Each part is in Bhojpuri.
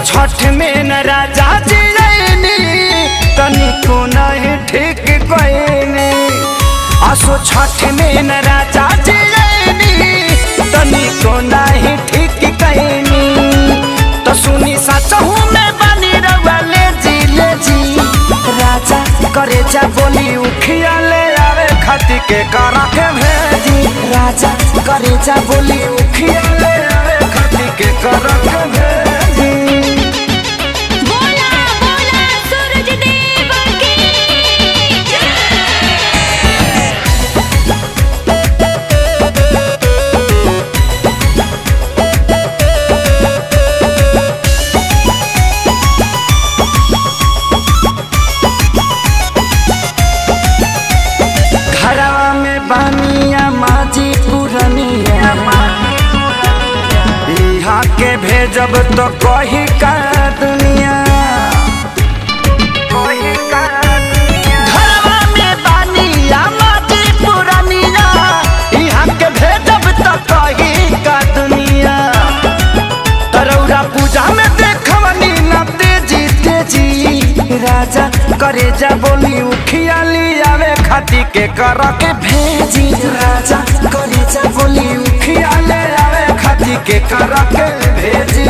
छठ में न राजा जियनी तनिको नहीं ठीक कोइनी असो छठ में न राजा जियनी तनिको नहीं ठीक कइनी तो सुनी सचहू में बनी रवा ले जी ले जी राजा करे जा बोली उखिया ले आवे खती के करा के भेजी राजा करे जा बोली उखिया ले आवे खती के करा के भेजी बोला बोला सूरज देव की घरवा में बानिया माजी पुरनिया यहाँ के भेजब तो कही का दुनिया घरवा में बानिया माजी पुरनिया यहाँ के भेजब तो कही का दुनिया तरौरा पूजा में देखवनी ना तेजी तेजी राजा करे जा बोली उखिया आवे खाती के कर के भेजी राजा करे जा बोली उखिया ले आवे खाती के कर के भेजी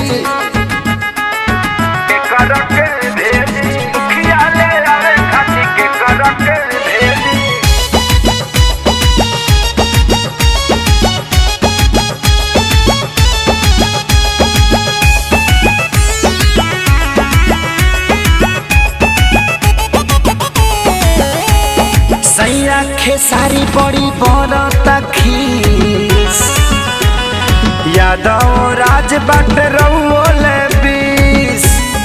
के कर के भेजी उखिया ले आवे खाती के कर के भेजी सैया खेसारी बड़ी बरता खीस यादव राज बाट रउल बीस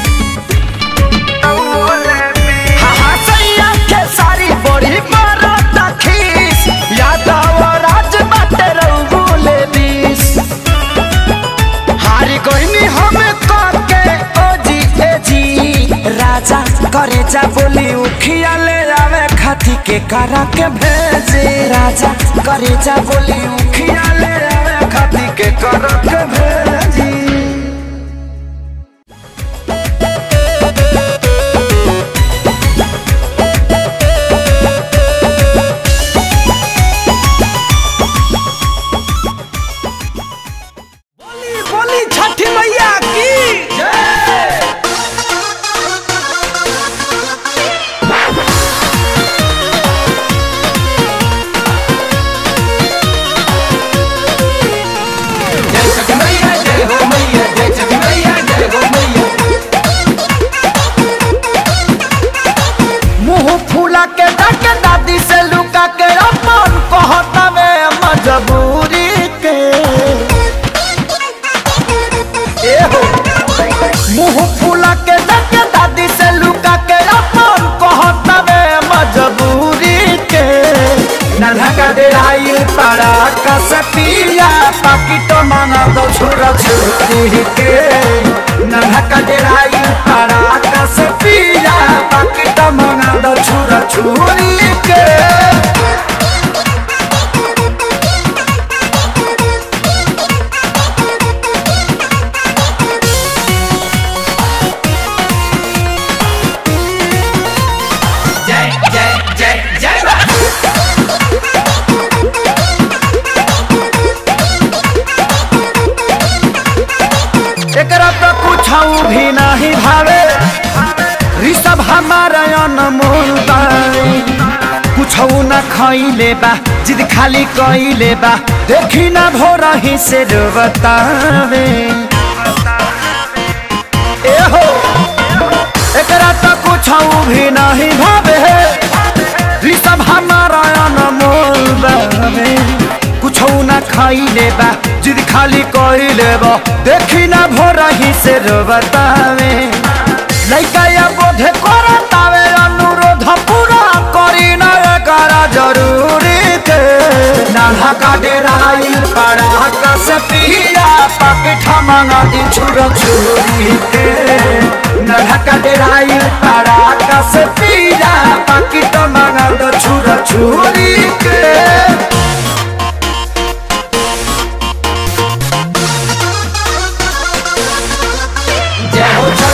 हाँ, हाँ, सैया खेसारी बड़ी बरता खीस यादव राज बाट रउल बीस हारी कोइनी हम करके ओ जी ए जी राजा करे जा बोली उखिया ले आवे खाती के करा के भेजे राजा करे जा बोली उखिया ले आवे खाती के करा के भेजी बोली बोली छठी मैया की मुंह फूला के डाके दादी से लुका के अपन कहता में मजबूरी के ए हो मुंह फूला के डाके दादी से लुका के अपन कहता में मजबूरी के नन्हा का देराई पड़ा कसपिया पाकिटो मांगा दो छुरा छुरी के नन्हा का देराई पड़ा कसपिया पाकिटो मांगा दो छुरा छुरी के एकरा तो कुछ भी नहीं भावे ऋषभ हमारा अनमोल बाई कुछ न खैले बा जिद खाली कैले बा देखी ना भोर ही से बतावे ए हो एकरा तो कुछ भी नहीं भावे ऋषभ हमारा अनमोल बावे कुछ न खैले बा जिद खाली कैले बा देखी ना भोर ही से बतावे लइका या बोधे करतावे अनुरोध पूरा करी न करा जरूरी के नाला का डेराइल पड़ा कस पिया पाकेट मंगा दी छुर छुरी के नाला का डेराइल पड़ा कस पिया पाकेट मंगा दो छुर छुरी के जय हो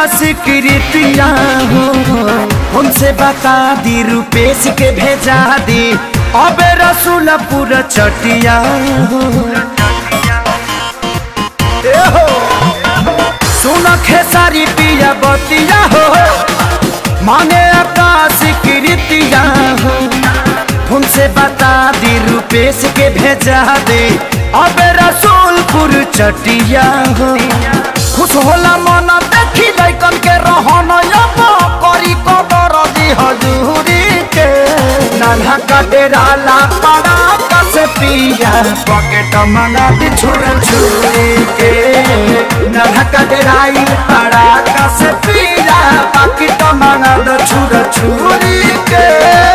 स्वीकृतिया हो उनसे बता दी रुपेश के भेजा दी अब रसूलपुर चटिया हो ए हो सुन खेसारी पिया बतिया हो मांगे आकाश कृतिया हो उनसे बता दी रुपेश के भेजा दे अब रसूलपुर चटिया हो खुश होला मन देखी लैकन के रहन अब करी कदर दी हजूरी के नाना का डेरा ला पड़ा कस पिया पॉकेट मंगा दी छुर छुरी के नाना का डेरा ही पड़ा कस पिया पॉकेट मंगा दो छुर छुरी के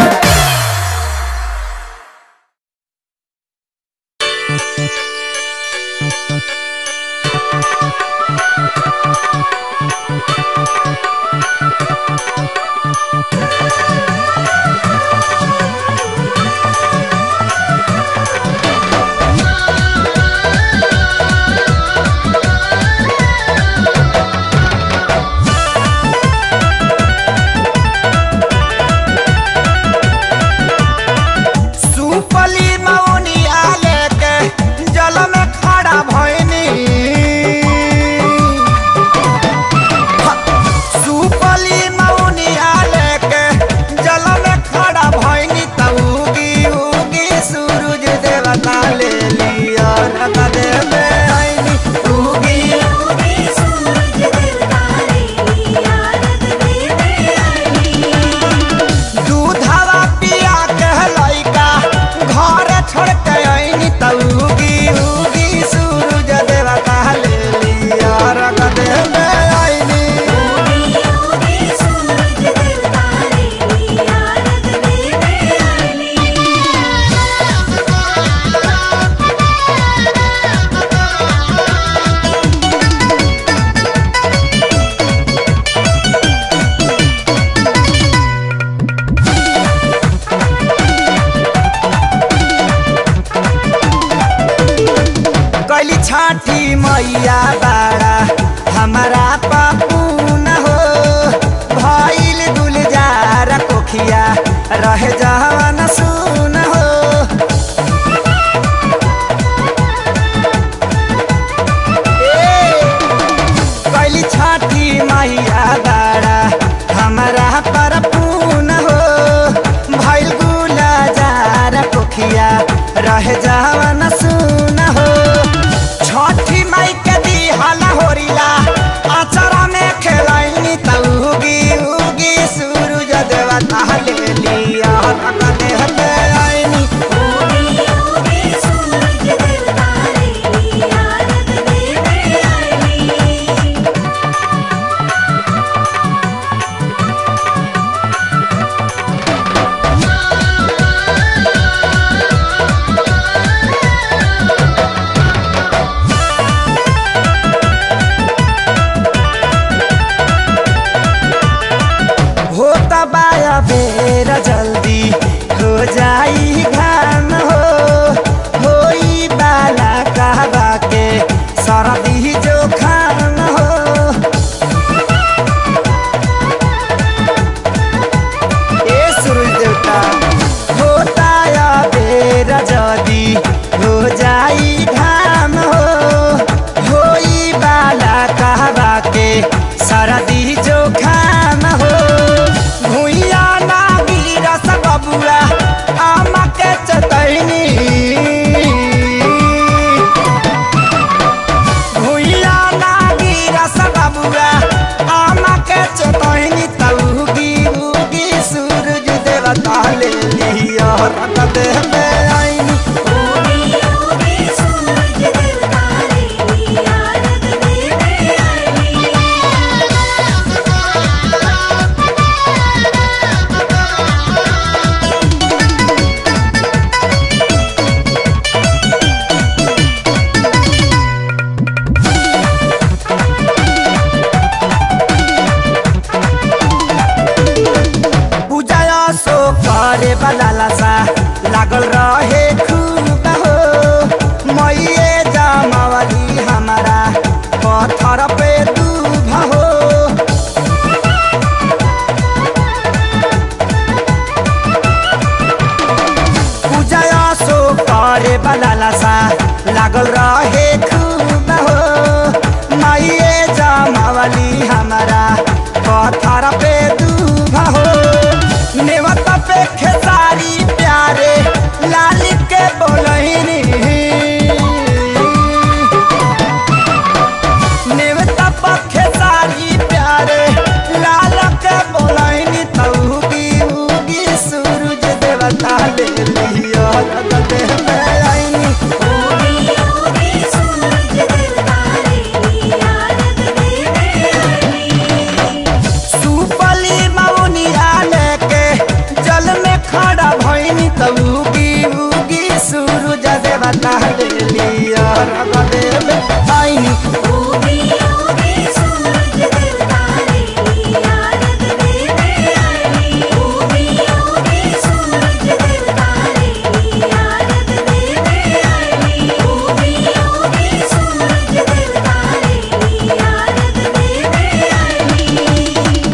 सुपली मौनिया लेके जल में खड़ा भइनी सुपली मौनिया लेके जल में खड़ा भइनी त उगी उगी सूरज देवता ले लिया रत दे में आईनी उगी उगी सूरज देवता ले लिया रत दे में आईनी दूधवा पिया के लइका घर छोड़ के आईनी त उगी उगी सूरज देवता ले लिया रग दे में आईनी उगी उगी सूरज देवता ले लिया रग दे में कैली छाठी मैया बाड़ा हमारा पापू न हो भइल गुलजार कोखिया रह जवन सुन हो कैली छाठी मैया बाड़ा हमारा पर पून हो भइल गुलजार कोखिया रह जवन सुन हो छठी माई के दिहल होरिला आचरा में खेलाइनी त उगी उगी सूरज देवता ले लिया रख देह पे आईनी उगी उगी सूरज देवता ले लिया रख देह पे आईनी होता बाया बेर जल्दी हो जाई घाम हो होई बाला कहबा के सरदी जो खाम हो ए सूरज देवता होता या बेर जल्दी हो जाई घाम हो होई बाला कहबा के सरदी जो खाम हो भुइया ना गिरस बबुआ आमा के चतैनी भुइया ना गिरस बबुआ आमा के चतैनी त उगी उगी सूरज देवता ले लिया रत देह में आईनी उगी उगी सूरज देवता ले लिया रत देह में आईनी पूजा सो करे वाला लासा लागल रहे खूब हो मैये जमावली हमारा पत्थर पे दूभ हो बलाला सा लागल रहे खूब हो माइए जमावली हमारा पत्थर पे दूभा हो नेवत पे खेसारी प्यारे लाल के बोलहिनी नेवता पखे सारी प्यारे लाल के बोलाइनी तऊगी उगी सूरज देवता ले लियो रगते में आईनी ओगी ओगी सूरज देवता रे आरग देवे आईनी सुपली मौनिया लेके जल में खड़ा भइनी तऊगी उगी सूरज देवता ले लियो रगते में आईनी ओगी ओगी सूरज देवता रे आरग देवे आईनी ओगी ओगी सूरज देवता रे आरग देवे आईनी ओगी ओगी सूरज देवता रे आरग देवे आईनी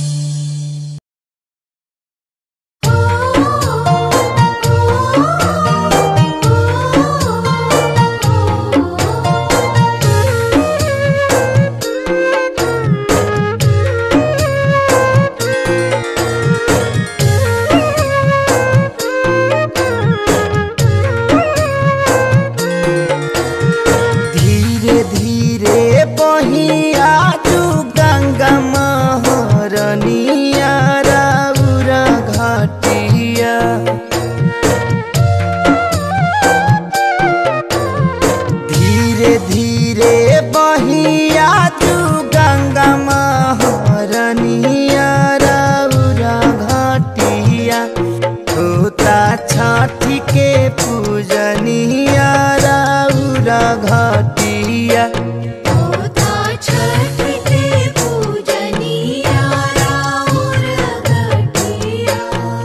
धीरे धीरे बहिया जू गंगा महरनिया राउरा घाटिया धीरे धीरे बहिया जू गंगा महरनिया राउरा घाटिया होता छठी के पूजनिया राउरा घाटिया होता छठ के पूजनिया राउर घटिया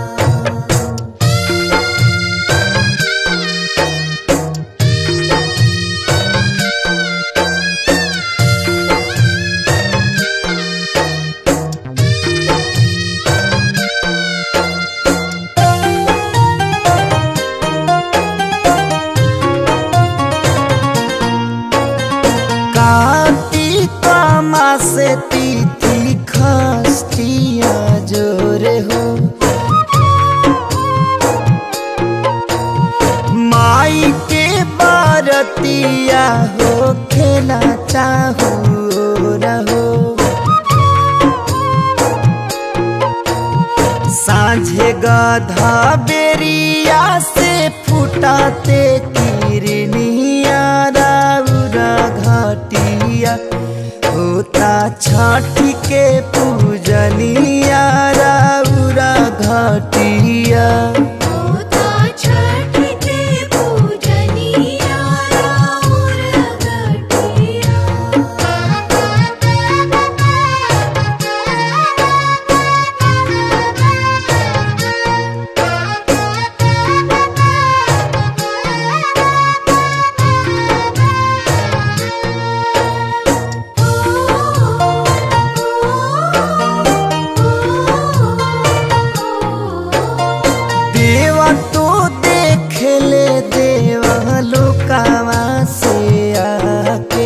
कार्तिक मासे तिथि खस्तिया जोरे हो माई के बारतिया हो खेला चाहो रहो साझे गधा बेरिया से फुटाते किरनिया राउरा घाटिया होता छठी के पूजनिया राउरा घाटिया होता छठ के पूजनिया राउर घटिया देवा तो देख ले देवा लोकावा से आके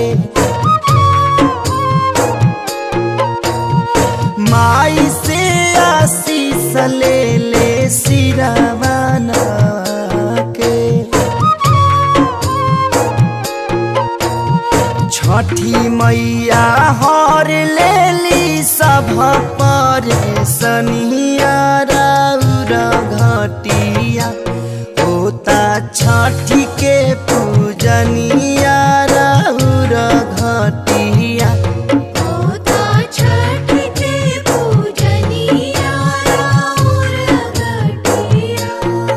माई से आशीष ले ले सिरावाना के छठी मैया हर लेली सब पर सनिया राउर घटिया होता छठी के पूजनिया राउर घटिया होता छठ के पूजनिया राउर घटिया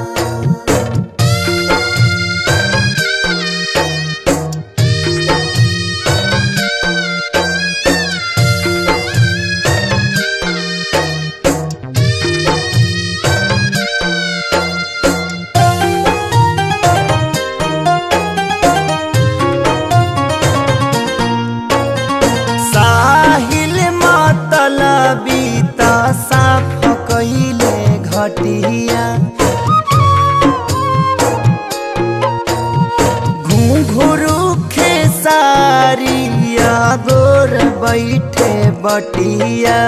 साहिल मतलबी त साफ कैले घटिया बैठे बटिया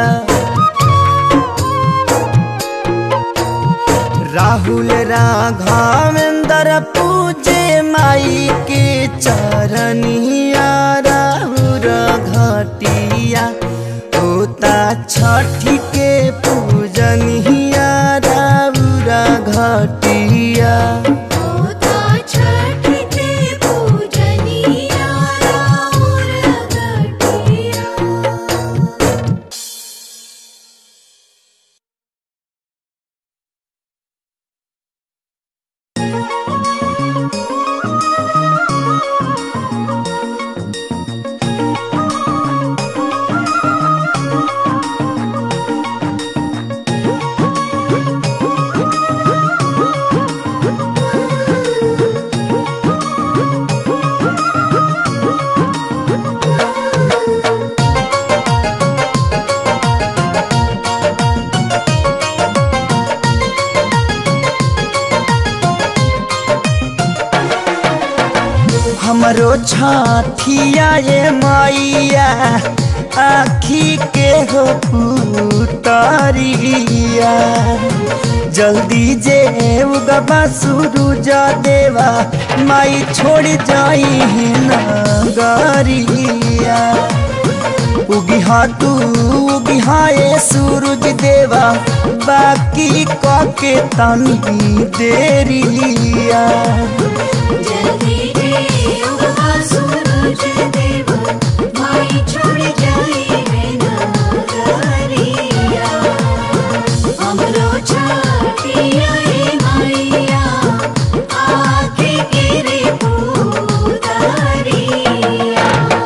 राहुल राघवेंद्र पूजे माई के चरनिया राहुल घटिया होता छठी के पूजनिया राहुल घटिया होता छठ के पूजनिया राउर घटिया हमरो छठिया ये मैया आखी के हो पुतरिया जल्दी जे उगबा सूरज देवा माई छोड़ जाई नगरिया उगिहा तू उगिहा ये सूरज देवा बाकी कके तनी देरिया जल्दी जे उगवा सूरज देव माई छोड़ जाई है नगरिया हमरो छाटिया ए माईया आके गिरे पूतारिया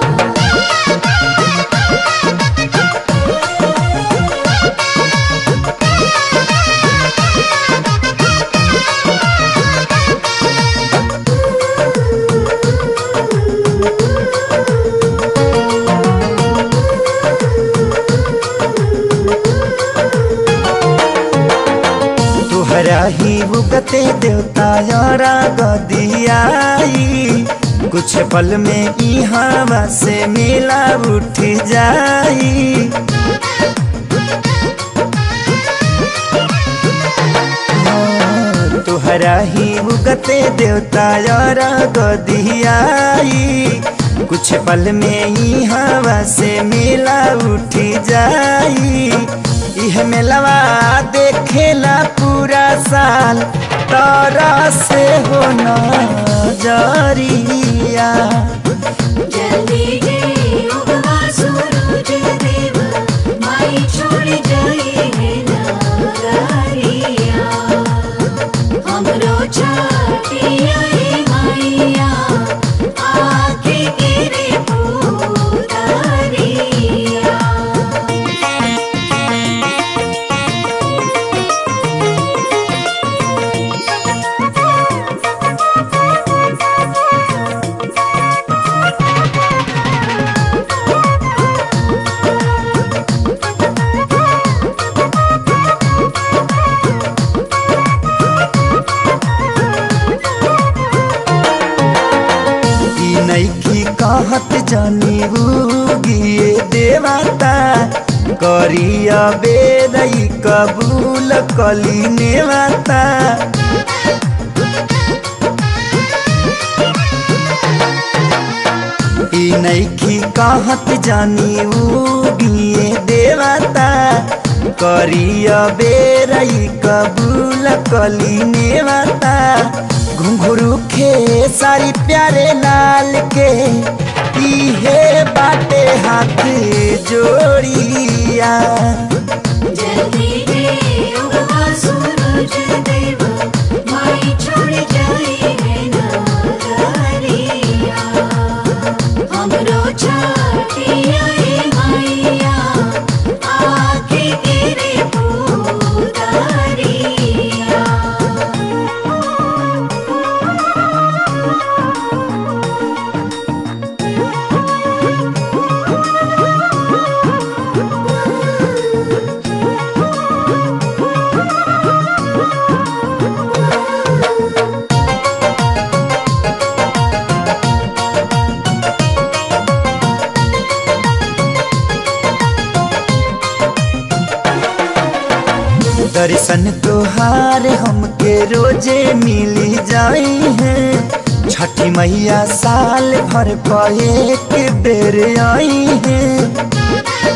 तुहरा ही उगते देवता यारा गदियाई कुछ पल में ई हवा से मिला उठ जाई हाँ, तुहरा ही उगते देवता यारा गदियाई कुछ पल में ई हवा से मिला उठ जाई इह मेलवा देखेला पूरा साल तारा से होना जरिया जल्दी जे उगवा सूरज देव माई छोड़ जाई है नगरिया हमरो छाटिया ए माईया आके गिरे पूतारिया ई नैखी कहत जानी गिए देवता करिया बेरई कबूल कली नेवता ई नैखी कहत जानी गिए देवता करिया बेरई कबूल कली नेवता घुंघरू खे सारी प्यारे लाल के इहे बाटे हाथ जोड़िया जल्दी जे उगवा सूरज देव माई छोड़ जाई है नगरिया हमरो छाटिया ए माईया आके गिरे पूतारिया दर्शन तोहार हमके रोजे मिली जाई है छठी मैया साल भर पर एक बेर आई है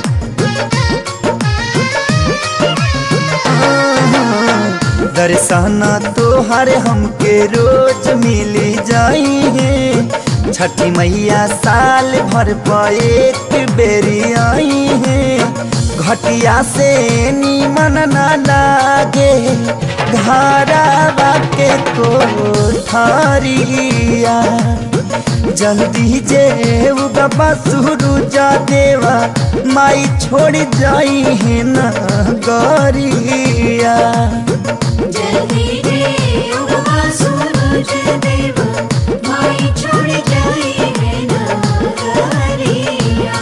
दर्शन तोहर हमके रोज मिली जाई है छठी मैया साल भर पर एक बेरी आई है घटिया से नीमन ना लागे घरावा के कोठारिया जल्दी जे उगबा सूरुजा देवा माई छोड़ जाई है ना गरिया जल्दी रे उगवा सूरज देव माई छोड़ जाई है नगरिया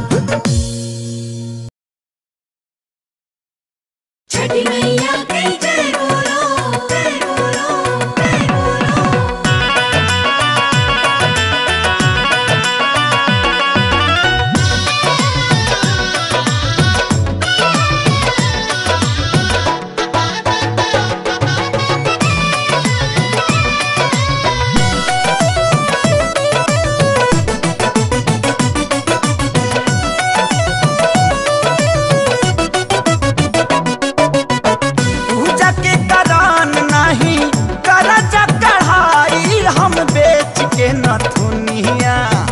छठी मैया की जय बोलो जय बोलो जय बोलो पूजा के करान नहीं करजा कढ़ाई हम बेच के नथुनिया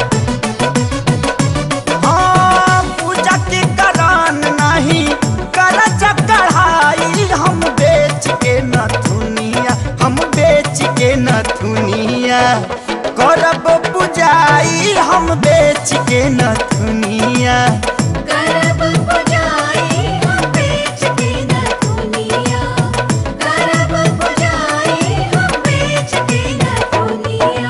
हाँ पूजा के करान नहीं करजा कढ़ाई हम बेच के नथुनिया हम बेच के नथुनिया करब पूजाई हम बेच के नथुनिया करब पुजाई हम बेच के न दुनिया करब पुजाई हम बेच के न दुनिया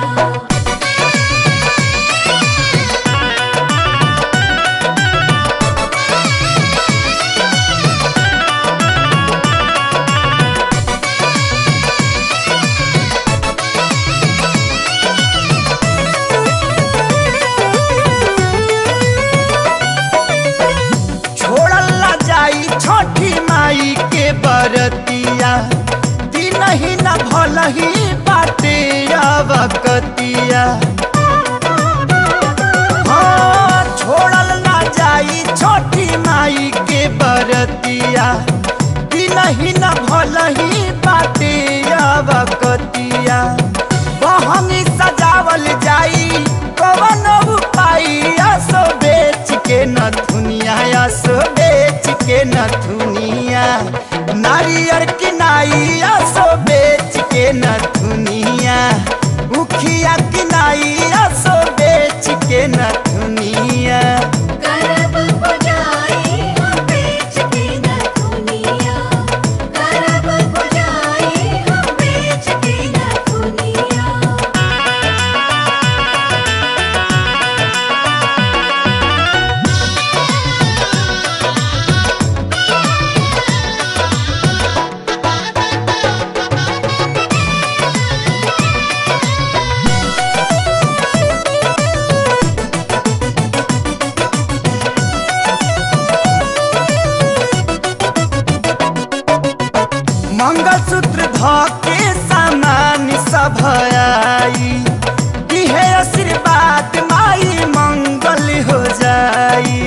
छोड़ल ना जाई छोटी माई के बरतिया दिन ही न भल ही बाटे अवकतिया हाँ छोड़ल ना जाई छोटी माई के बरतिया दिन ही न भल ही बाटे अवकतिया बहंगी सजावल जाई कवन उपाय असो बेच के न दुनिया असो बेच के न दुनिया नारियर किनाई असो बेच के न दुनिया उखिया किनाई असो बेच के न दुनिया करब पुजाई हम बेच के न दुनिया करब पुजाई हम बेच के न दुनिया मंगलसूत्र धके सामान सब आई दिहे आशीर्वाद माई मंगल हो जाई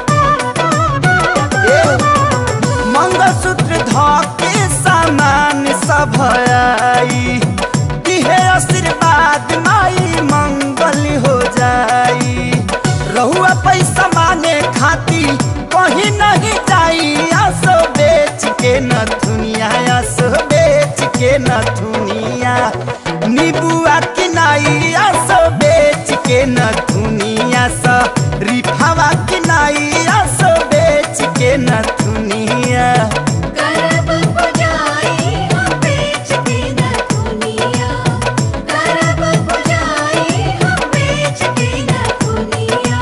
ए, मंगलसूत्र धके सामान सब आई दिहे आशीर्वाद माई मंगल हो जाई रहुआ पैसा माने खाती कहीं नहीं जाई आसो बेच के न दुनिया आसो बेच के न दुनिया नीबुआ किनाई आसो बेच के न दुनिया सा रिफावा किनाई आसो बेच के न दुनिया करब पुजाई हम बेच के न दुनिया करब पुजाई हम बेच के न दुनिया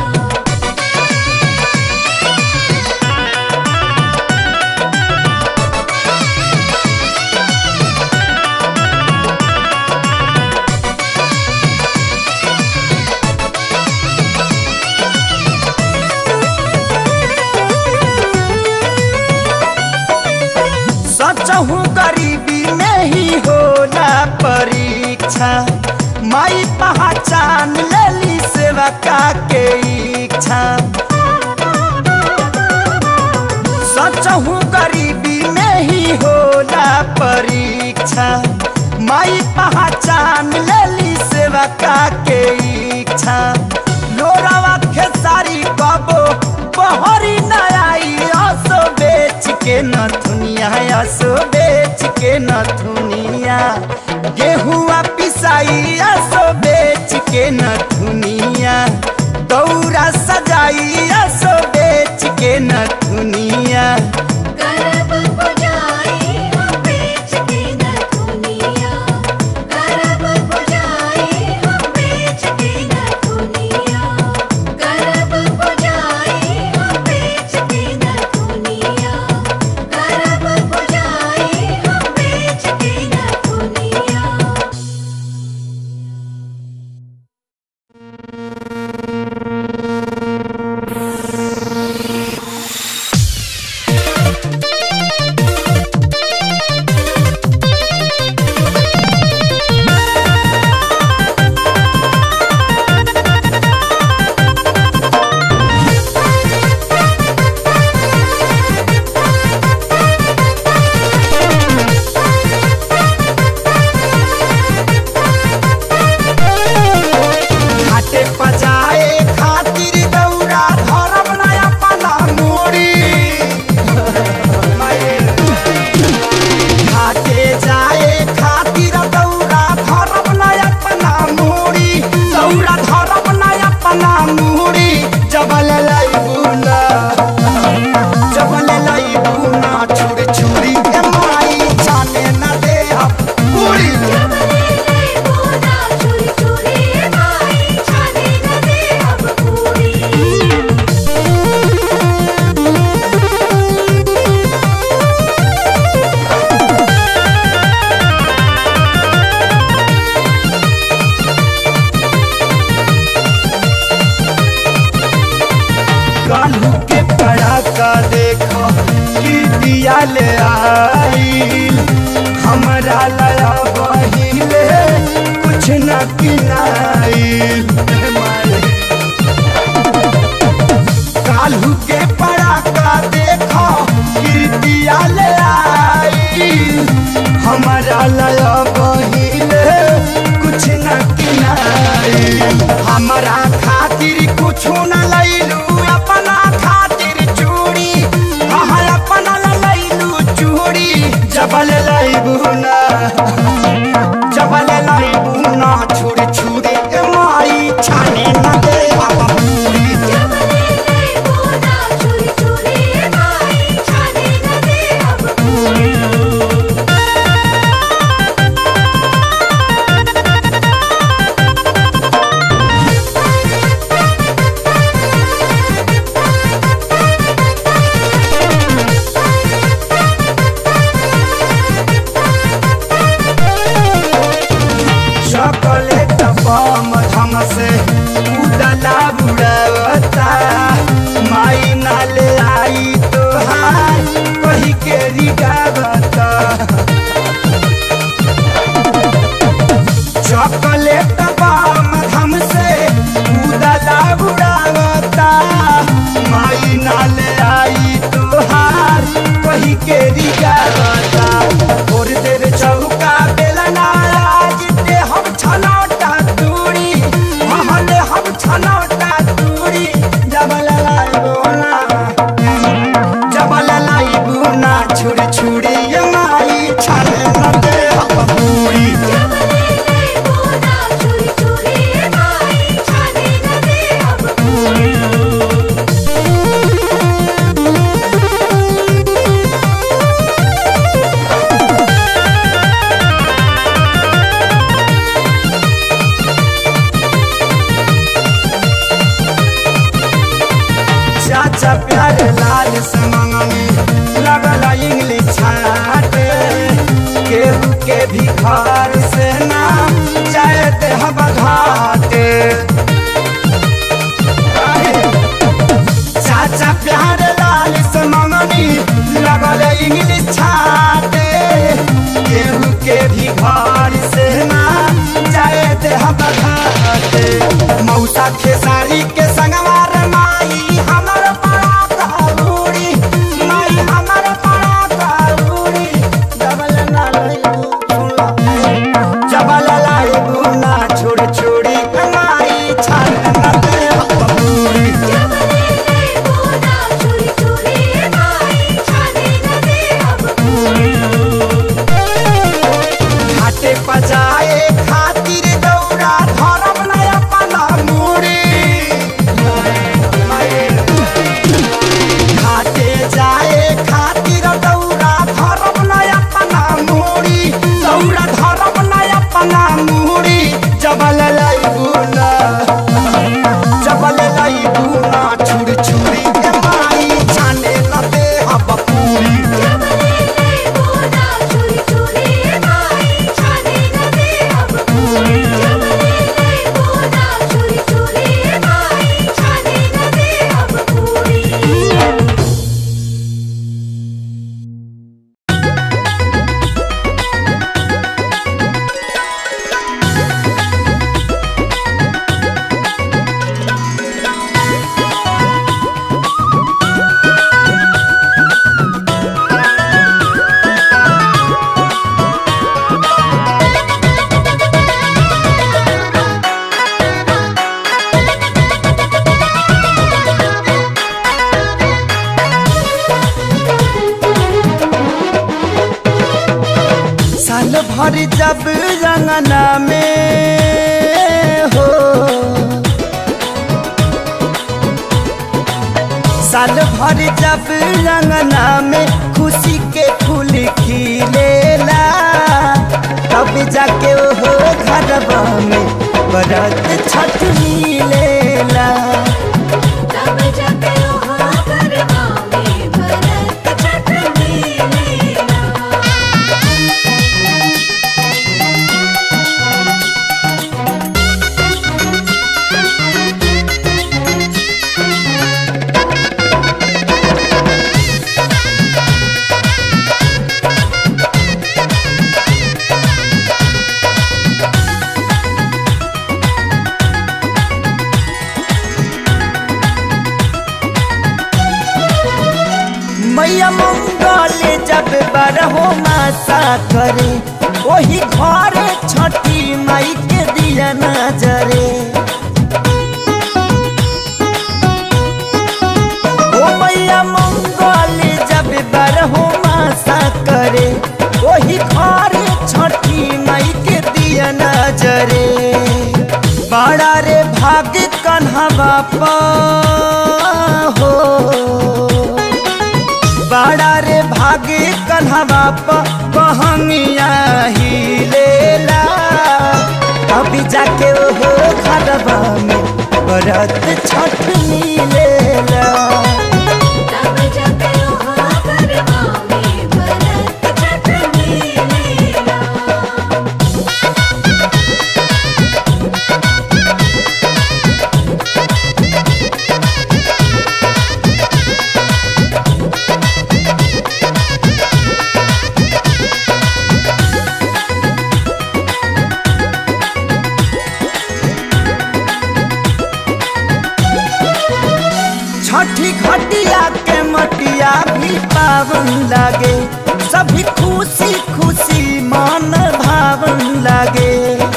हाँ इच्छा माई पहचान लेली सेवा का के इच्छा सचहू गरीबी में ही होला परीक्षा माई पहचान लेली सेवा का के इच्छा लोरावा खेसारी कबो बहरी नयाई असो बेच के नथुनिया असो बेच के नथुनिया गेहुआ पिसाई असो बेच के नथुनिया दौरा सजाई असो बेच के नथुनिया करब पुजाई हम बेच के न दुनिया करब पुजाई हम बेच के न दुनिया करब पुजाई हम बेच के न दुनिया करब पुजाई हम बेच के न दुनिया घाटे पजाए खातिर दौरा धरब नया पला मोड़ी घाटे जाए खातिर दौरा धरब नया पला मोड़ी दौरा धरब नया पला मोड़ी जबल लैबुना जबल लैबुना छुरी छुरी के माई जाने न दे पूरी बोना चोरी चोरी माई छाने न दे अब पूरी कालू के पड़ाका देखो कि दिया ले आई हमरा लया बहिले कुछ न किनाइल कालू के पड़ाका देखो कि दिया ले आई हमरा लया बहिले कुछ न किनाइल हमरा खातिर कुछ न लैलू अपना खातिर चूड़ी हाँ अपना ला लैलू चूड़ी जबल लैबू ना जबल लैबू ना छुरी छुरी के माई छाने न दे बाबा पूरी बोना चोरी चोरी माई छाने न दे अब पूरी चॉकलेट बम धम से उदला बुड़ावता माई नाले आई तोहार कही के रिगावता चॉकलेट बम धम से उदला बुड़ावता माई नाले आई तोहार कही के रिगावता और देर चौका बेलना आज दे हम छनौटा दूरी महले हम छनौटा दूरी जबल लाई बोना जबल लाई बोना छुरी छुरी ये माई छाने न दे हम पूरी बोना चोरी चोरी माई छाने न दे अब पूरी चाचा प्यारे लाल से मंगनी लगल इंग्लिश छाटे केहू के भी घर से ना जाते हम घाटे चाचा प्यारे लाल से मंगनी लगल इंग्लिश छाटे केहू के भी घर से ना भोला खेसारी के संगवार माई हमर पड़ा काबूरी माई हमर पड़ा काबूरी डबल ना लइबू सुनला जबल लाइबू ना छोड़ छोड़ी के माई छान ना दे बबूरी जबले ले बोना चोरी चोरी माई छाने न दे अब पूरी घाटे पजाए खातिर दौड़ा धरब न अपना मूड़ी घाटे जाए खातिर दौड़ा धरब न अपना मूड़ी दौड़ा धरब न अपना मूड़ी जबल लइबू ना जबल लइबू ना छुरी छुरी के माई छाने न दे हब पूरी जबले ले बोना चोरी चोरी माई छाने न दे अब पूरी जबले ले बोना चोरी चोरी माई छाने न दे अब पूरी साल भर जब रंगना में हो साल भर जब रंगना में खुशी के फूल खिलेला तब जाके हो घरबा में बरत छठ मिलेला तब जाके ओहो गरबा में भरत छठ मिलेला मैया मंगल जब बरहो मासा करे वही घरे छठी माई के दिया नजरे ओ मैया मंगल जब बरहो मासा करे वही घरे छठी माई के दिया नजरे बड़ा रे भाग्य कन्हा बापा हो बड़ा रे भागे कन्हवा बहंगिया ही लेला अभी जाके ओहो घरबा में बरत छठ मिलेला तब जाके ओहो गरबा में भरत छठ मिलेला छठी घटिया के मटिया भी पावन लागे सभी खुशी खुशी मन भावन लागे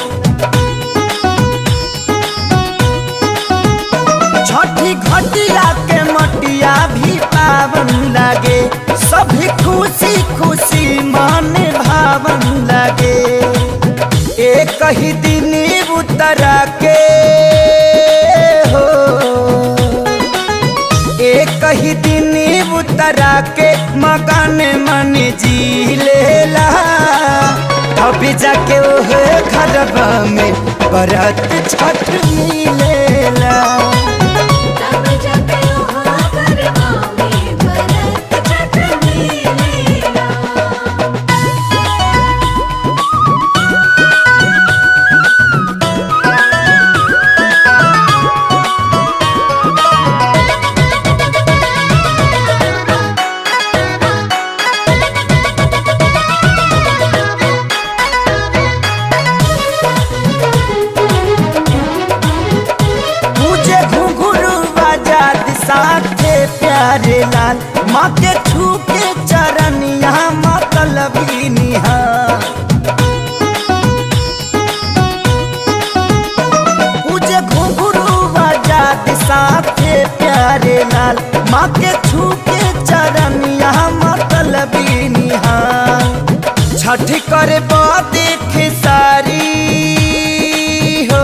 छठी घटिया के मटिया भी पावन लागे सभी खुशी खुशी मन भावन लागे एक ही दिन उतरा के हो एक ही दिन उतरा के मकान मन जी लेला अभी जाके ओह घरबा में बरत छठ मिलेला तब जाके ओहो गरबा में भरत छठ मिलेला छठ करे देख सारी हो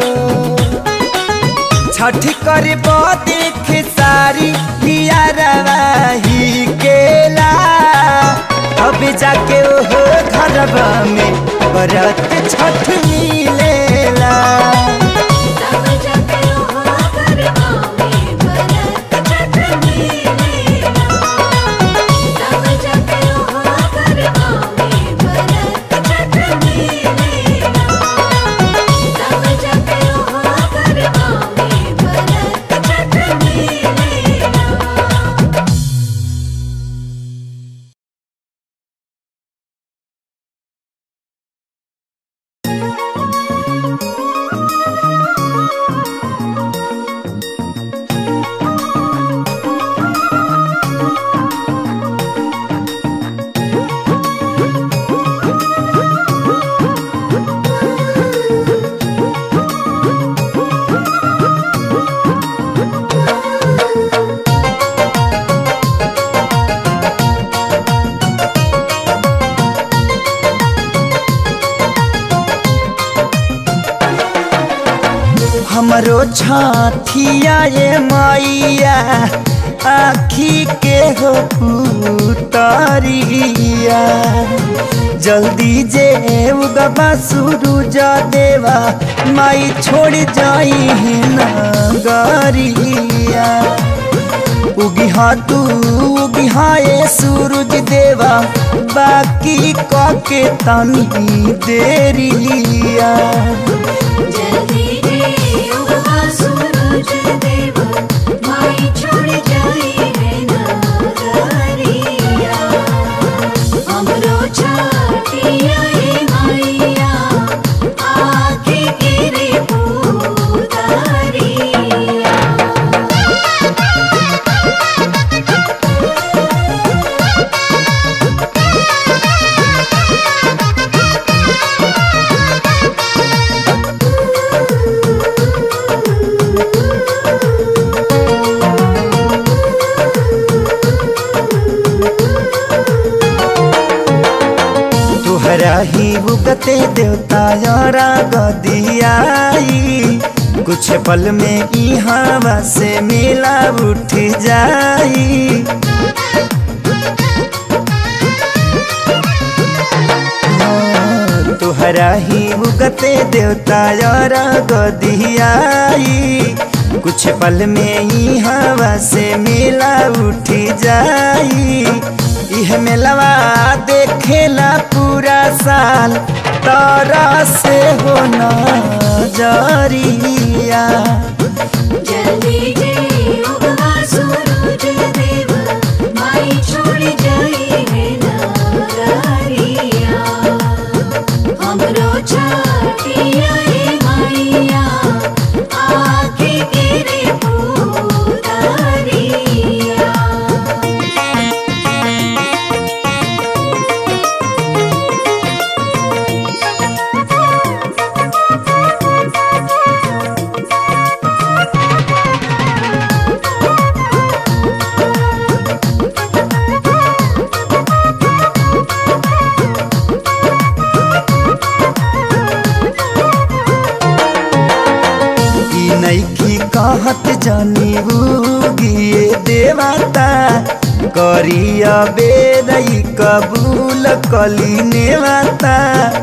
छठ करे देख सारी हिया रवाही केला अब जाके ओहो घरवा में बरत छठ मिलेला तब जाके हो गरबा में बरत छठ मिलेला तब जाके हो गरबा में बरत छठ मिलेला तब जाके हो गरबा में बरत छठ मिलेला हमरो छाथिया ये मैया आखी के हो पुतरिया जल्दी जे उगबा सूरज देवा माई छोड़ जाई है नगरिया उगिहा तू उगिहा ये सूरज देवा बाकी कके तनी देरिया जल्दी रे उगवा सूरज देव माई छोड़ जाई है नगरिया हमरो छाटिया ए माईया आके गिरे पूतारिया तुहरा ही उगते देवता यारा गदियाई कुछ पल में ई हवा से मिला उठ जाई तुहरा ही उगते देवता यारा गदियाई कुछ पल में ही हवा से मिला उठ जाई यह मेलवा देखेला पूरा साल तारा से होना जरिया जल्दी जे उगवा सूरज देव माई छोड़ जाई है नगरिया हमरो छाटिया ए माईया आके गिरे पूतारिया ई नैखी कहत जानी गिए देवता करिया बेरई कबूल कली नेवता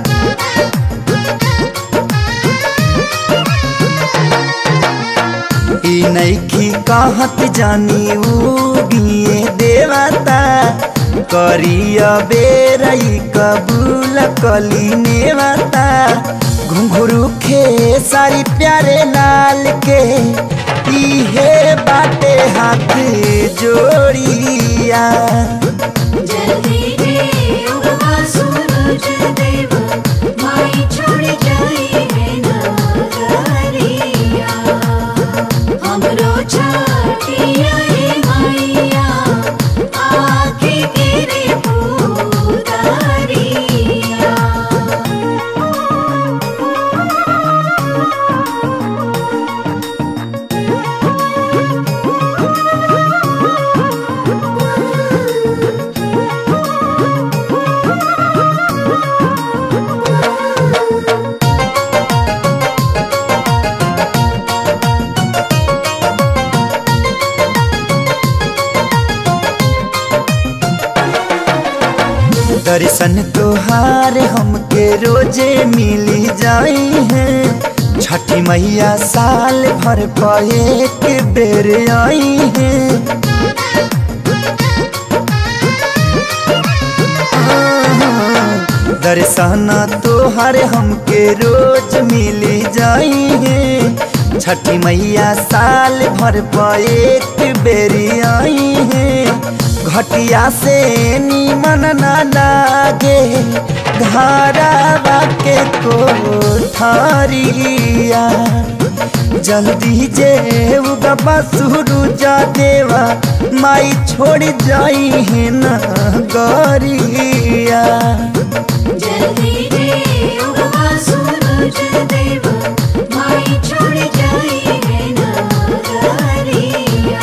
ई नैखी कहत जानी गिए देवता करिया बेरई कबूल कली नेवता घुंघरू खे सारी प्यारे लाल के इहे बाटे हाथ जोड़िया जल्दी रे उगवा सूरज देव माई छोड़ जाई है नगरिया हमरो छाटिया ए माईया आके गिरे पूतारिया दर्शन तोहार हमके रोजे मिली जाई है छठी मैया साल भर पर एक बेर आई है दर्शन तोहार हमके रोज मिली जाई है छठी मैया साल भर पर एक बेरी आई है घटिया से नीमन ना लागे धारावा के कोठारिया जल्दी जे उगबा सूरुजा देवा माई छोड़ जाई है ना गरिया जल्दी जे उगवा सूरज देव माई छोड़ जाई है नगरिया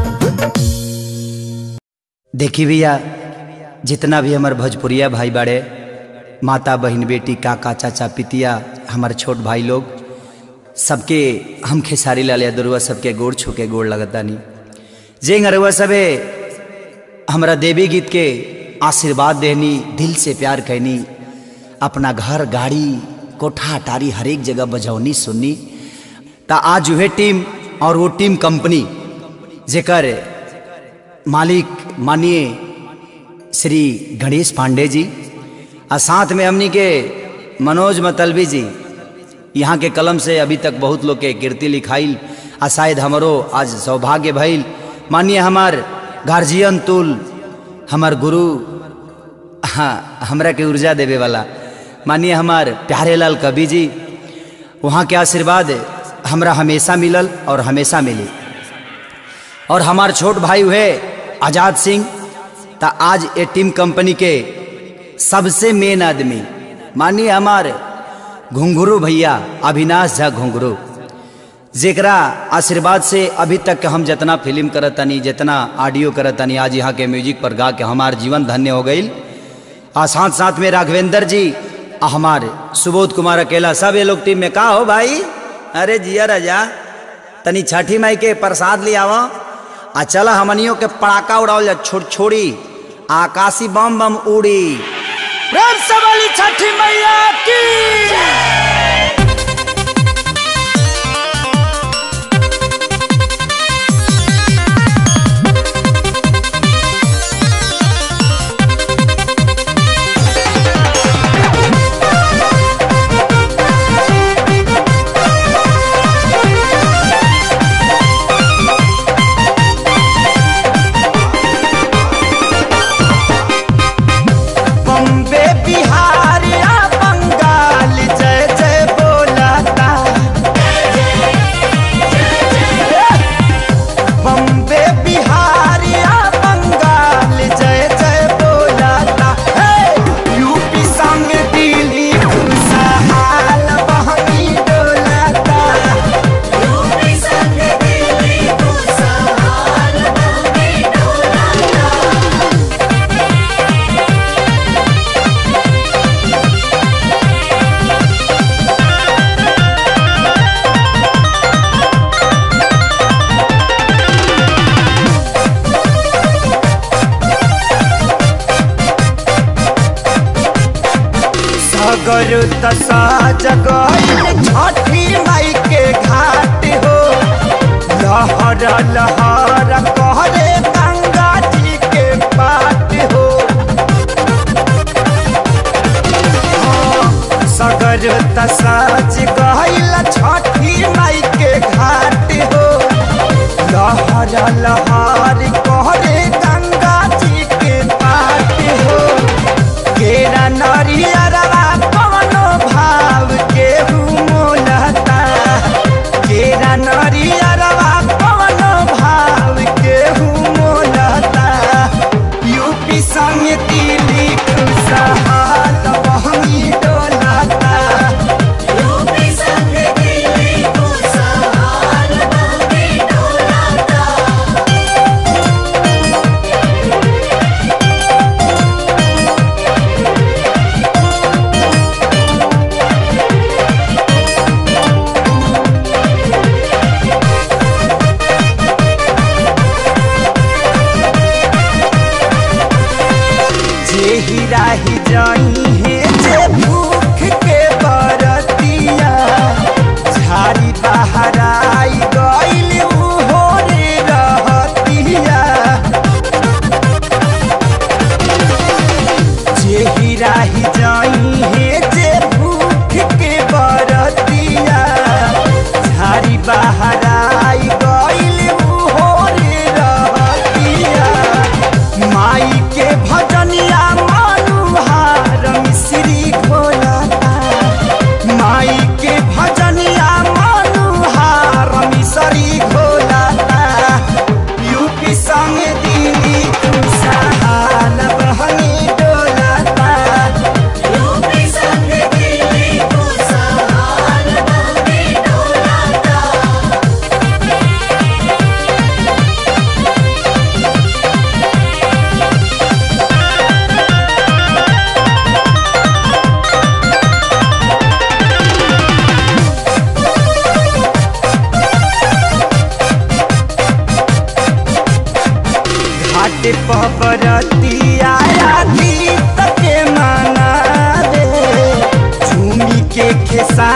देखी भैया जितना भी हमार भोजपुरिया भाई बाड़े माता बहन बेटी काका चाचा पितिया हमार छोट भाई लोग सबके हम खेसारी लाल यादरुआ सबके गोड़ छू के गोड़ लगतानी जे अरुआ सबे हमरा देवी गीत के आशीर्वाद देनी दिल से प्यार कहनी अपना घर गाड़ी कोठा अटारी हर एक जगह बजौनी सुननी ता आज वह टीम और वो टीम कंपनी जेकर मालिक मानिए श्री गणेश पांडे जी और साथ में हमनी के मनोज मतलबी जी यहाँ के कलम से अभी तक बहुत लोग के कीर्ति लिखाइल आ शायद हमरो आज सौभाग्य भइल मानिए हमार गार्जियन तुल हमार गुरु हाँ हमरा के ऊर्जा देवे वाला मानिए हमार प्यारे लाल कवि जी वहाँ के आशीर्वाद हमरा हमेशा मिलल और हमेशा मिली और हमार छोट भाई हुए आजाद सिंह ता आज ए टीम कंपनी के सबसे मेन आदमी मानिए हमार घुंघरू भैया अविनाश झा घुंघरू जेकरा आशीर्वाद से अभी तक के हम जितना फिल्म करत तनी जितना ऑडियो करत तनी आज यहाँ के म्यूजिक पर गा के हमार जीवन धन्य हो गई और साथ साथ में राघवेंद्र जी आ हमार सुबोध कुमार अकेला सब ये लोग टीम में का हो भाई अरे जिया राजा तनी छठी माई के प्रसाद ले आवा आ चला हमनियों के पड़ाका उड़ाओ जा छोड़ छोड़ी आकाशी बम बम उड़ी प्रेम से वाली छठी मैया की बम्बे बिहार या बंगाल जय जय बोलाता बम्बे बिहार या बंगाल जय जय बोलाता हे यूपी संग दिल्ली खुशहाल बहनी डोलाता यूपी संग दिल्ली खुशहाल बहनी डोलाता सागर दशा जगह छठी माई के घाट हो लहर लहर कहरे गंगा जी के पाट हो सगर दशा जगह छठी माई के घाट हो लहर लहर कहरे गंगा जी के पाट हो केरा नरियरवा कवनो भाव के मोलता केरा नरियरवा कवनो भाव के मोलता यूपी संग दिल्ली खुशहाल बहनी डोलता यूपी संग दिल्ली खुशहाल बहनी डोलाता यूपी से पबरतिया गीत के माना रे झूमी के खेसा